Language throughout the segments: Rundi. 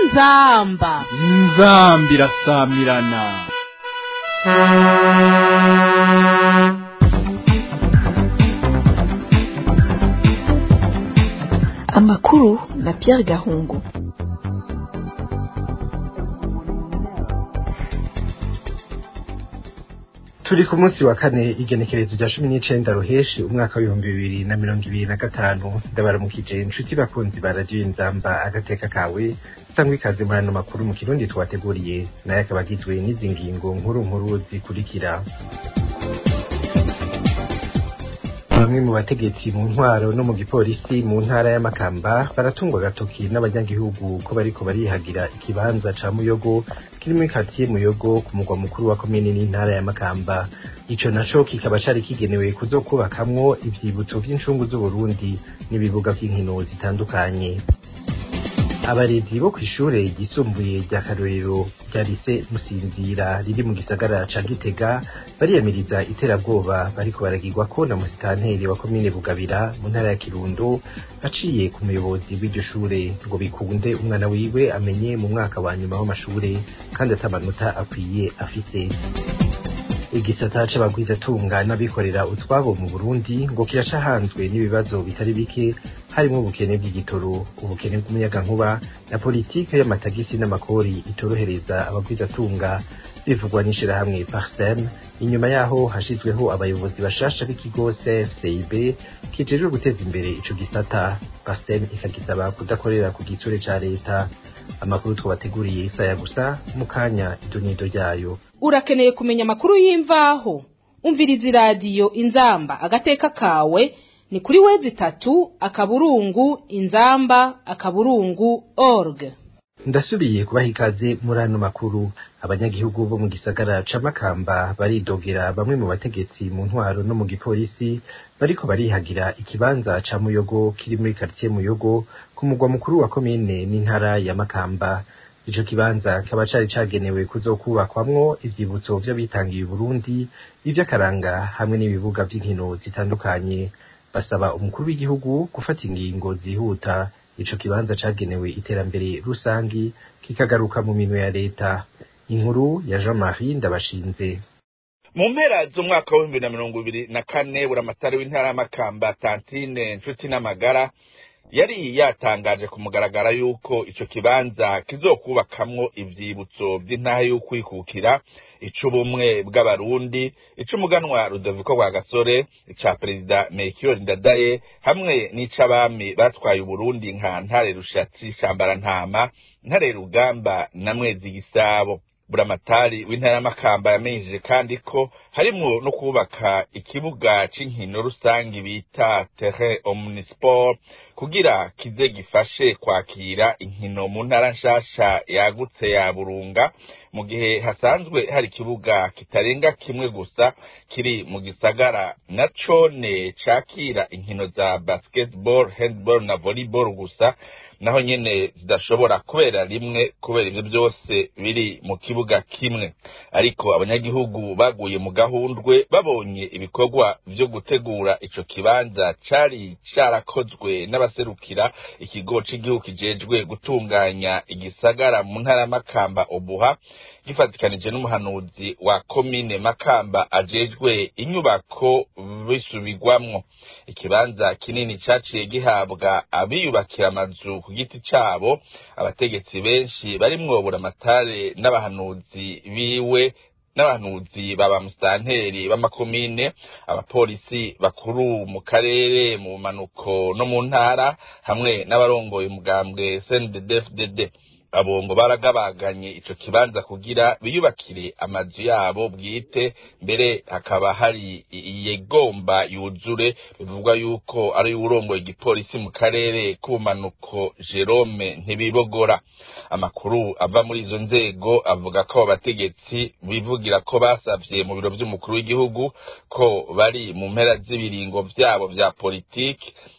inzamba inzambi irasamirana amakuru na Pierre Gahungu turi ku munsi wa kane igenekerezo rya cumi n'icenda ruheshi umwaka w'ibihumbi bibiri na mirongo ibiri na gatanu ndabaramukije inshuti bakunzi ba radiyo inzamba agateka kawe sangwa ikaze muri ano makuru mu kirundi twateguriye nayo akaba agizwe n'izi ngingo nkuru nkuru zikurikira bamwe mu bategetsi mu ntwaro no mu gipolisi mu ntara y'amakamba baratungwa agatoki n'abanyagihugu ko bariko barihagira ikibanza ca muyogo kiri muri katiye muyogo ku mugwa mukuru wa komine n'intara y'amakamba ico naco kikaba cari kigenewe kuzokubakamwo ivyibutso vy'incungu z'uburundi n'ibibuga vy'inkino zitandukanye abarezi bo kw'ishure ryisumbuye rya karorero rya lise musinzira riri mu gisagara ca gitega bariyamiriza iterabwoba bariko baragirwako na musitanteri wa komine bugabira mu ntara ya kirundo aciye ku muyobozi w'iryo shure ngo bikunde umwana wiwe amenye mu mwaka wa nyuma w'amashure kandi atamanota akwiye afise igisata c'abagwizatunga n'abikorera utwabo mu Burundi ngo kirashahanzwe n'ibibazo bitari bike harimo ubukene bw'igitoro ubukene bw'umuyagankuba na politike y'amatagisi n'amakori itorohereza abagwizatunga bivugwa n'ishirahamwe Parsem inyuma yaho hashizweho abayobozi bashasha b'ikigo CFCIB kijejwe guteza imbere ico gisata Parsem ikagisaba kudakorera ku gitsure ca leta amakuru twabateguriye isaya gusa mu kanya idonido ryayo urakeneye kumenya amakuru y'imvaho umviriza iradiyo inzamba agateka kawe ni kuri wezi itatu akaburungu inzamba akaburungu org ndasubiye kubaha ikaze muri ano makuru abanyagihugu bo mu gisagara ca makamba baridogera bamwe mu bategetsi mu ntwaro no mu gipolisi bariko barihagira ikibanza ca muyogo kiri muri karitiye muyogo ku mugwa mukuru wa komine n'intara ya makamba ico kibanza kaba cari cagenewe kuzokubakwamwo ivyibutso vy'abitangiye Burundi ivy'akaranga hamwe n'ibibuga vy'inkino zitandukanye basaba umukuru w'igihugu gufata ingingo zihuta ico kibanza cagenewe iterambere rusangi kikagaruka mu minwe ya leta inkuru ya Jean-Marie Ndabashinze mu mpera z'umwaka w'ibihumbi na mirongo ibiri na kane buramatari w'intara y'amakamba tantine nshuti n'amagara yari yatangaje ku mugaragara yuko ico kibanza kizokubakamwo ivyibutso vy'intahe y'ukwikukira ic'ubumwe bw'abarundi ic'umuganwa rudoviko rwa gasore ica perezida melchior ndadaye hamwe n'ic'abami batwaye uburundi nka ntare rushatsi shambarantama ntare rugamba na mwezi gisabo buramatari w'intara y'amakamba yamenyesheje kandi ko harimwo no kubaka ikibuga c'inkino rusangi bita terrain omnisport kugira kize gifashe kwakira inkino mu ntara nshasha yagutse ya burunga mu gihe hasanzwe hari ikibuga kitarenga kimwe gusa kiri mu gisagara na cone cakira inkino za basketball handball na volleyball gusa naho nyene zidashobora kubera rimwe kubera ivyo byose biri mu kibuga kimwe ariko abanyagihugu baguye mu gahundwe babonye ibikorwa vyo gutegura ico kibanza cari carakozwe n'abaserukira ikigo c'igihugu kijejwe gutunganya igisagara mu ntara y'amakamba obuha gifatikanije n'umuhanuzi wa komine makamba ajejwe inyubako bisubirwamwo ikibanza kinini caciye gihabwa abiyubakira amazu ku giti cabo abategetsi benshi barimwo buramatare n'abahanuzi biwe n'abahanuzi baba musitanteri b'amakomine abapolisi bakuru mu karere mu manuko no mu ntara hamwe n'abarongoye umugambwe CNDD-FDD abo ngo baragabaganye ico kibanza kugira biyubakire amazu yabo bwite mbere hakaba hari iyegomba yuzure bivugwa yuko ari urongoye igipolisi mu karere k'ubumanuko Jerome ntibibogora amakuru ava muri izo nzego avuga ko abategetsi bivugira ko basavye mu biro vy'umukuru w'igihugu ko bari mu mpera z'ibiringo vyabo vya politiki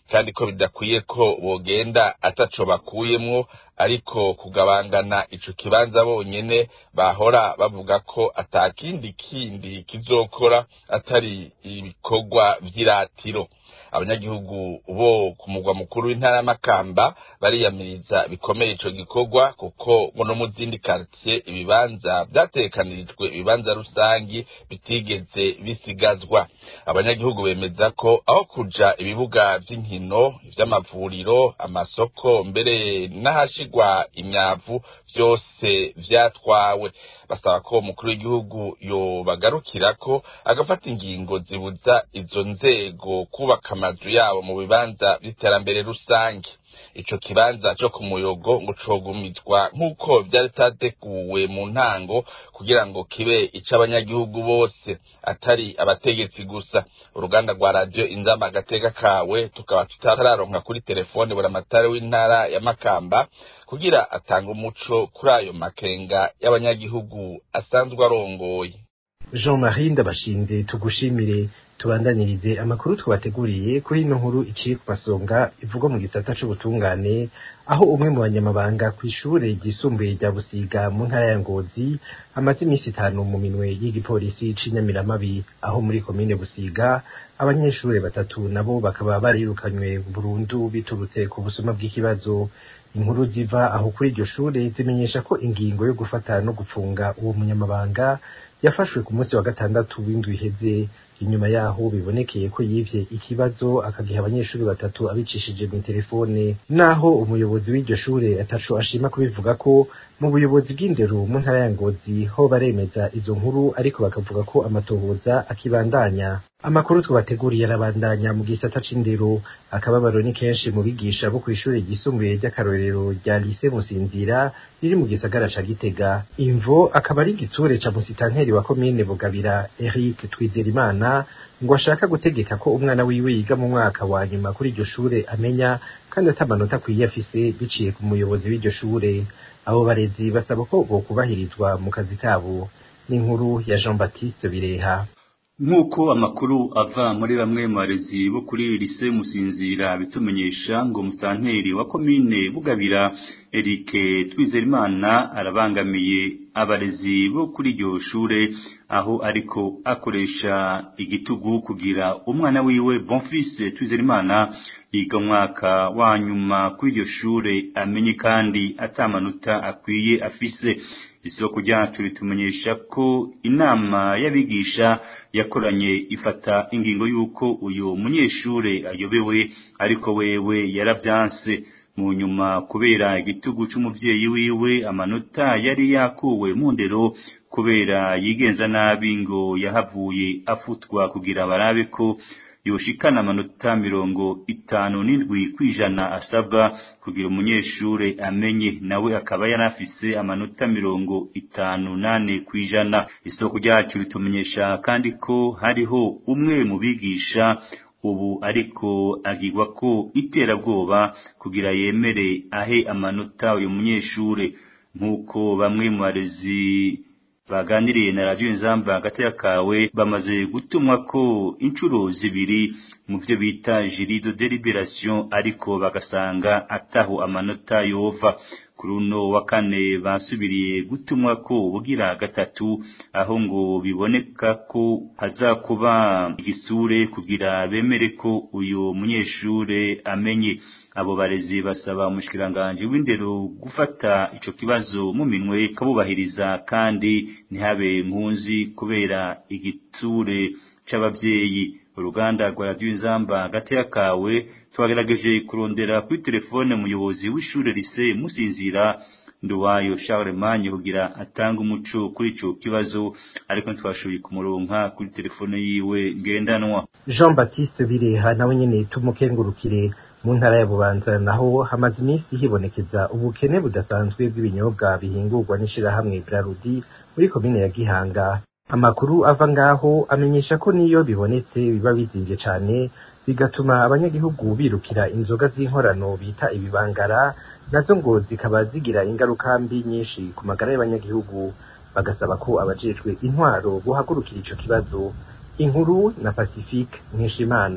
kandi ko bidakwiye ko bogenda ataco bakuyemwo ariko kugabangana ico kibanza bonyene bahora bavuga ko atakindi kindi kizokora atari ibikorwa vy'iratiro abanyagihugu bo ku mugwa mukuru w'intara y'amakamba bariyamiriza bikomeye ico gikorwa kuko ngo no mu zindi quartier ibibanza vyatekanirijwe ibibanza rusangi bitigeze bisigazwa abanyagihugu bemeza ko aho kuja ibibuga vy'inkino ivy'amavuriro amasoko mbere n'ahashigwa imyavu vyose vyatwawe basaba ko umukuru w'igihugu yobagarukirako agafata ingingo zibuza izo nzego kubaka amazu yabo mu bibanza vy'iterambere rusange ico kibanza co ku muyogo ngo cogumizwa nk'uko vyari vyateguwe mu ntango kugira ngo kibe ic'abanyagihugu bose atari abategetsi gusa uruganda rwa radiyo inzama agateka kawe tukaba tutararonka kuri telefone buramatari w'intara ya makamba kugira atange umuco kuri ayo makenga y'abanyagihugu asanzwe arongoye jean marie ndabashinze tugushimire tubandanirize amakuru twabateguriye kuri ino nkuru iciye ku masonga ivugwa mu gisata c'ubutungane aho umwe mu banyamabanga kw'ishure ryisumbuye rya busiga mu ntara ya ngozi amaze iminsi itanu mu minwe y'igipolisi c'inyamiramabi aho muri komine busiga abanyeshure batatu nabo bakaba barirukanywe burundu biturutse ku busuma bw'ikibazo inkuru ziva aho kuri iryo shure zimenyesha ko ingingo yo gufata no gupfunga uwo munyamabanga yafashwe ku munsi wa gatandatu w'indwi iheze inyuma yaho bibonekeye ko yivye ikibazo akagiha abanyeshuri batatu abicishije mu telefone naho umuyobozi w'iryo shure ataco ashima kubivuga ko mu buyobozi bw'indero mu ntara ya ngozi ho baremeza izo nkuru ariko bakavuga ko amatohoza akibandanya amakuru twabateguriye arabandanya mu gisata c'indero akababaro ni kenshi mu bigisha bo kw'ishure ryisumbuye ry'akarorero rya lise musinzira riri mu gisagara ca gitega imvo akaba ari igitsure ca musitanteri wa komine bugabira eric twizerimana ngo ashaka gutegeka ko umwana wiwe yiga mu mwaka wa nyuma kuri iryo shure amenya kandi atamanota akwiye afise biciye ku muyobozi w'iryo shure abo barezi basaba ko bokubahirizwa mu kazi kabo n'inkuru ya jean baptiste bireha nk'uko amakuru ava muri bamwe mu barezi bo kuri lise musinzira bitumenyesha ngo musanteri wa komine bugabira Eric Twizerimana arabangamiye abarezi bo kuri iryo shure aho ariko akoresha igitugu kugira umwana wiwe Bonfils Twizerimana yiga umwaka wa nyuma kuri iryo shure amenye kandi atamanota akwiye afise isoko ryacu ritumenyesha ko inama y'abigisha yakoranye ifata ingingo y'uko uyu munyeshure ayobewe ariko wewe yaravyanse mu nyuma kubera igitugu c'umuvyeyi wiwe amanota yari yakuwe mu ndero kubera yigenza nabi ngo yahavuye afutwa kugira barabe ko yoshikana amanota mirongo itanu n'indwi kwijana asabwa kugira umunyeshure amenye nawe akaba yanafise amanota mirongo itanu nane kwijana isoko ryacu ritumenyesha kandi ko hariho umwe mu bigisha ubu ariko agirwa ko iterabwoba kugira yemere ahe amanota uyu munyeshure nk'uko bamwe mu barezi baganiriye na radiyo inzamba hagati kawe bamaze gutumwa ko inshuro zibiri mu byo bita jirido deliberation ariko bagasanga ataho amanota yova kuri uno wa kane basubiriye gutumwa ko ubugira gatatu aho ngo biboneka ko hazakuba igisure kugira bemere ko uyu munyeshure amenye abo barezi basaba umushikiranganje w'indero gufata ico kibazo mu minwe kabubahiriza kandi ntihabe nkunzi kubera igiture c'abavyeyi uruganda rwa radiyo inzamba hagati kawe twagerageje kurondera kuri telefone umuyobozi w'ishure lise musinzira nduwayo Charlemagne kugira atanga umuco kuri ico kibazo ariko ntitwashoboye kumuronka kuri telefone yiwe ngendanwa jean baptiste bireha nawe nyene tumukengurukire mu ntara ya bubanza naho hamaze iminsi hibonekeza ubukene budasanzwe bw'ibinyobwa bihingurwa n'ishirahamwe brarudi muri komine ya gihanga amakuru ava ngaho amenyesha ko niyo bibonetse biba bizimvye cane bigatuma abanyagihugu birukira inzoga z'inkorano bita ibibangara nazo ngo zikaba zigira ingaruka mbi nyinshi ku magara y'abanyagihugu bagasaba ko abajejwe intwaro bohagurukira ico kibazo inkuru na pacifique nkeshimana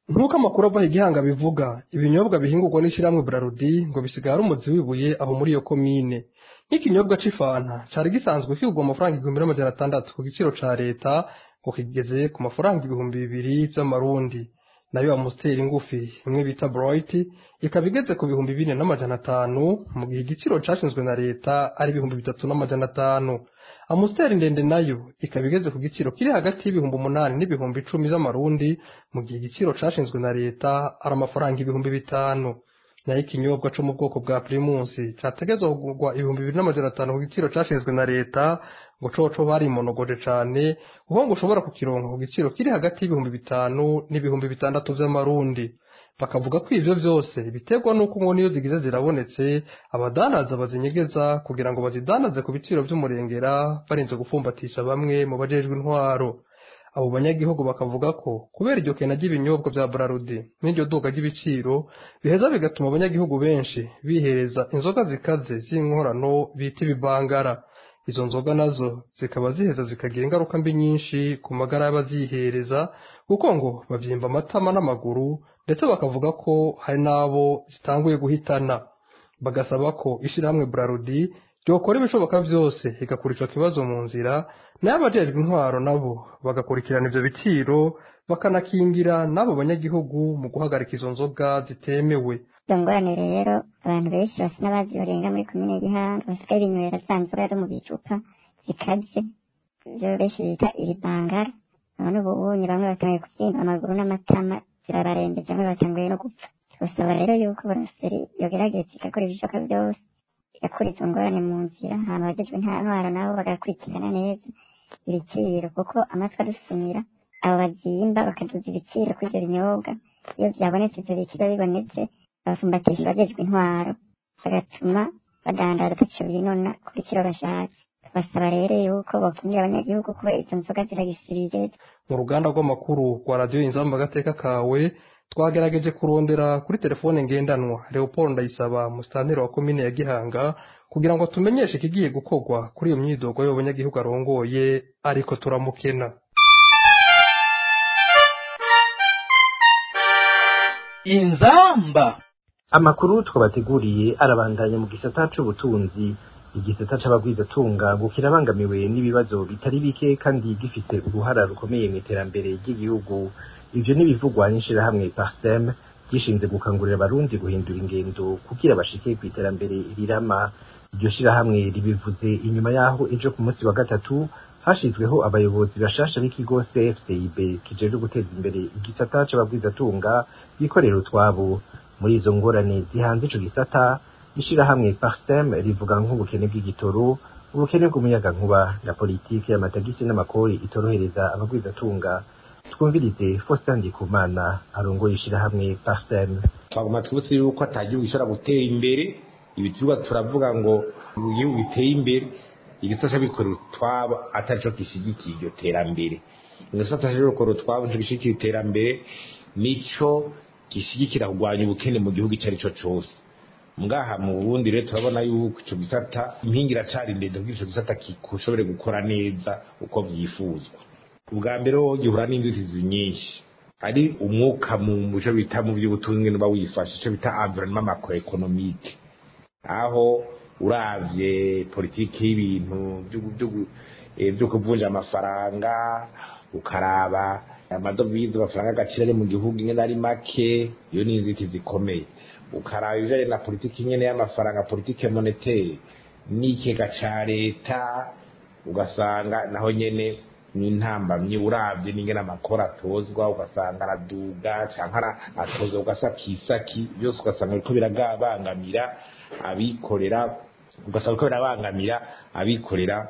nk'uko amakuru ava igihanga bivuga ibinyobwa bihingurwa n'ishyirahamwe Brarudi ngo bisigara umuzi wibuye aho muri iyo komine nk'ikinyobwa c'ifanta cari gisanzwe kigurwa amafaranga igihumbi n'amajana atandatu ku giciro ca leta ngo kigeze ku mafaranga ibihumbi bibiri vy'amarundi nayo amusiteri ngufi imwe bita bright ikaba igeze ku bihumbi bine n'amajana atanu mu gihe igiciro cashinzwe na leta ari ibihumbi bitatu n'amajana atanu amusiteri ndende nayo ikaba igeze ku giciro kiri hagati y'ibihumbi umunani n'ibihumbi icumi vy'amarundi mu gihe igiciro cashinzwe na leta ari amafaranga ibihumbi bitanu nayo ikinyobwa co mu bwoko bwa primusi categezwa kugurwa ibihumbi bibiri n'amajana atanu ku giciro cashinzwe na leta ngo coco barimonogoje cane kuko ngo ushobora kukironka ku giciro kiri hagati y'ibihumbi bitanu n'ibihumbi bitandatu vy'amarundi bakavuga ko ivyo vyose biterwa n'uko ngo niyo zigize zirabonetse abadanaza bazinyegeza kugira ngo bazidanaze ku biciro vy'umurengera barinze gupfumbatisha bamwe mu bajejwe intwaro abo banyagihugu bakavuga ko kubera iryo kena ry'ibinyobwa vya Brarudi n'iryo duga ry'ibiciro biheza bigatuma abanyagihugu benshi bihereza inzoga zikaze z'inkorano bita ibibangara izo nzoga nazo zikaba ziheza zikagira ingaruka mbi nyinshi ku magara y'abazihereza kuko ngo bavyimba amatama n'amaguru ndetse bakavuga ko hari n'abo zitanguye guhitana bagasaba ko ishirahamwe Brarudi ryokora ibishoboka vyose igakura ico kibazo mu nzira nayo abajejwe intwaro nabo bagakurikirana ivyo biciro bakanakingira n'abo banyagihugu mu guhagarika izo nzoga zitemewe izo ngorane rero abantu benshi basa n'abazi barenga muri komine gihanga basigaye binywera za nzoga zo mu bicupa zikaze ivyo benshi bita ibibangara none ubu unye bamwe batanguye kuvyimba amaguru n'amatama zirabarembeje bamwe batanguye no gupfa tubasaba rero yuko buraseri yogerageza igakora ibishoboka vyose igakura izo ngorane mu nzira hama abajejwe intwaro nabo bagakurikirana neza ibiciro kuko amatwi adusumira abo bazimba bakaduza ibiciro kuri ivyo binyobwa iyo vyabonetse ivyo biciro bibonetse babafumbatisha abajejwe intwaro bagatuma badandaza ataco binona ku biciro bashatse tubasaba rero yuko bokingira abanyagihugu kubera izo nzoga ziragisirije mu ruganda rw'amakuru rwa radiyo inzamba agateka kawe twagerageje kurondera kuri telefone ngendanwa leopold ndayisaba musitanteri wa komine ya gihanga kugira ngo tumenyeshe ikigiye gukorwa kuri iyo myidogo y'abanyagihugu arongoye ariko turamukena inzamba amakuru twabateguriye arabandanya mu gisata c'ubutunzi igisata c'abagwizatunga ngo kirabangamiwe n'ibibazo bitari bike kandi gifise uruhara rukomeye mu iterambere ry'igihugu ivyo n'ibivugwa n'ishirahamwe parsem gishinze gukangurira abarundi guhindura ingendo kugira bashike ku iterambere rirama iryo shirahamwe ribivuze inyuma yaho ejo ku munsi wa gatatu hashizweho abayobozi bashasha b'ikigo CFCIB kijejwe guteza imbere igisata c'abagwizatunga bikorera utwabo muri izo ngorane zihanze ico gisata ishirahamwe Parsem rivuga nk'ubukene bw'igitoro ubukene bw'umuyagankuba na politiki y'amatagisi n'amakori itorohereza abagwizatunga twumvirize Faustin Ndikumana arongoye ishirahamwe Parsem twaguma twibutse yuko atagihugu gishobora gutera imbere ibituruka turavuga ngo igihugu giteye imbere igisata c'abikorera utwabo atarico gishigikiye iryo terambere igisata c'abikorera utwabo nico gishigikiye iterambere nico gishigikira kurwanya ubukene mu gihugu icyo ari cyo cyose ngaha mu burundi rero turabona yuko icyo gisata impingi iracari ndende kugira icyo gisata gishobore gukora neza uko vyifuzwa ubwa mbere ho gihura n'inzitizi nyinshi hari umwuka mu byo bita mu by'ubutunzi nuba wifashe icyo bita environnement macroeconomique aho uravye politiki y'ibintu byo kuvunja amafaranga ukaraba amadovize amafaranga agaciro ari mu gihugu ingene ari make iyo ni inzitizi zikomeye ukaraba ibijanye na politiki nyene y'amafaranga politike monetaire n'ikega ca leta ugasanga naho nyene n'intambamyi uravye n'ingene amakora atozwa ugasanga araduga canke atozwa ugasakisaki byose ugasanga biriko birabangamira abikorera ugasanga biriko birabangamira abikorera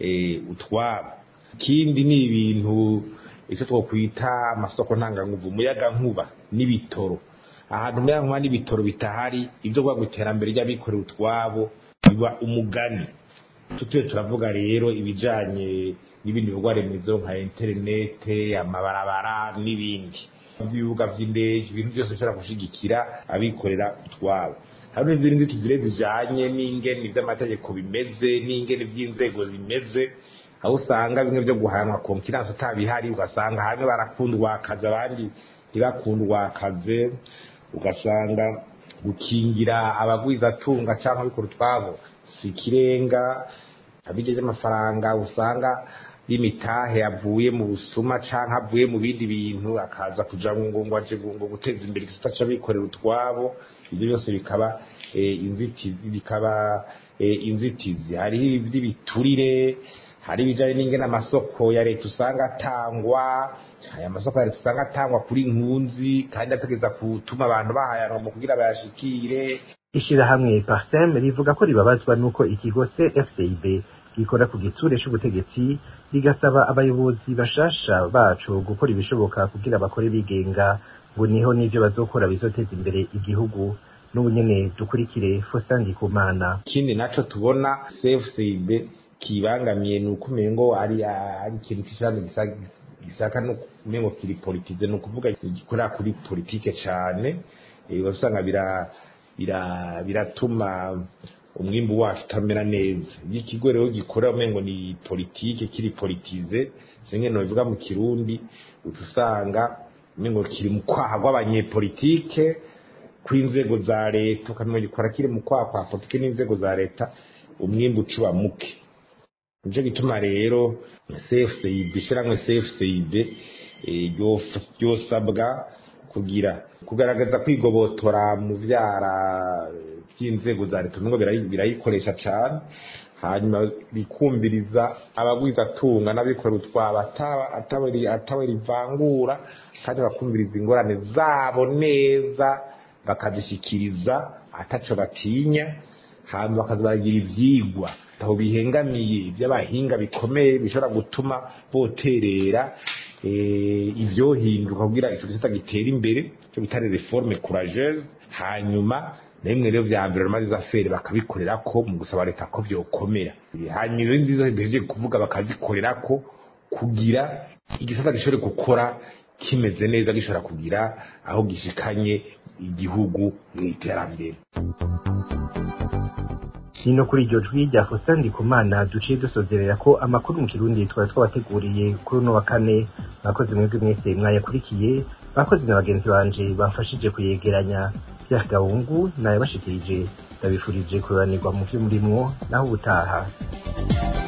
utwabo ikindi ni ibintu icyo twokwita amasoko ntanganguvu umuyaga nkuba n'ibitoro ahantu umuyaga nkuba n'ibitoro bitahari ibyo kuvuga ngo iterambere ry'abikorera utwabo biba umugani tutuye turavuga rero ibijanye n'ibindi bikorwa remezo nka interinete amabarabara n'ibindi ibibuga vy'indege ibintu byose bishobora gushigikira abikorera utwabo hari n'izindi nzitizi zijanye n'ingene ivy'amategeko bimeze n'ingene ivy'inzego zimeze aho usanga bimwe byo guhanwa konkiransi utabihari ugasanga hamwe barakundwa akazi abandi ntibakundwa akazi ugasanga gukingira abagwizatunga cyangwa abikora utwabo si ikirenga abigeze amafaranga usanga y'imitahe avuye mu busuma cyangwa avuye mu bindi bintu akaza kuja ngo ngo aje ngo guteza imbere igisata c'abikorera utwabo ibyo byose bikaba inzitizi bikaba inzitizi hariho iby'ibiturire hari ibijyanye n'ingene amasoko ya leta usanga atangwa aya masoko ya leta usanga atangwa kuri nkunzi kandi ategeza gutuma abantu bahayanwa mu kugira bayashikire ishirahamwe parsem rivuga ko ribabazwa n'uko ikigo cfcib gikora ku gitsure c'ubutegetsi rigasaba abayobozi bashasha bacu gukora ibishoboka kugira bakore bigenga ngo niho n'ivyo bazokora bizoteza imbere igihugu n'ubu nyene dukurikire Faustin Ndikumana ikindi naco tubona cfcib kibangamiye ni uko umengo ari ari ikintu c'ishami gisaka no umengo kiri politize ni ukuvuga gikorera kuri politike cane usanga bira bira biratuma umwimbu wacu utamera neza iyo ikigo rero gikora umengo ni politike kiri politize zimwe bivuga mu kirundi uca usanga umengo kiri mu kwaha rw'abanyepolitike kw'inzego za leta ukamenya gikora kiri mu kwaha kwa politike n'inzego za leta umwimbu ucuba muke nico gituma rero cfcib ishiramwe cfcib ryosabwa kugira kugaragaza kwigobotora mu vyara by'inzego za leta nubwo birayikoresha cyane hanyuma bikumviriza abagwizatunga n'abikorera utwabo atawe rivangura kandi bakumviriza ingorane zabo neza bakazishyikiriza ataco batinya hanyuma bakaza baragira ivyigwa aho bihengamiye iby'abahinga bikomeye bishobora gutuma boterera ivyohinduka kugira ico gisata gitera imbere cyo bitare reforme courageuse hanyuma nemwe rero vya environnement des affaires bakabikorera ko mu gusaba leta ko vyokomera hanyuma izo nziza zihejeje kuvuga bakazikorera ko kugira igisata gishobore gukora kimeze neza gishobora kugira aho gishikanye igihugu mu iterambere nino kuri iryo jwi rya Faustin Ndikumana duciye dusozerera ko amakuru mu kirundi twari twabateguriye kuri uno wa kane bakoze mwebwe mwese mwayakurikiye bakoze na bagenzi banje bamfashije kuyegeranya Pierre Gahungu naye bashikirije ndabifurije kuranirwa mu vyo murimwo naho ubutaha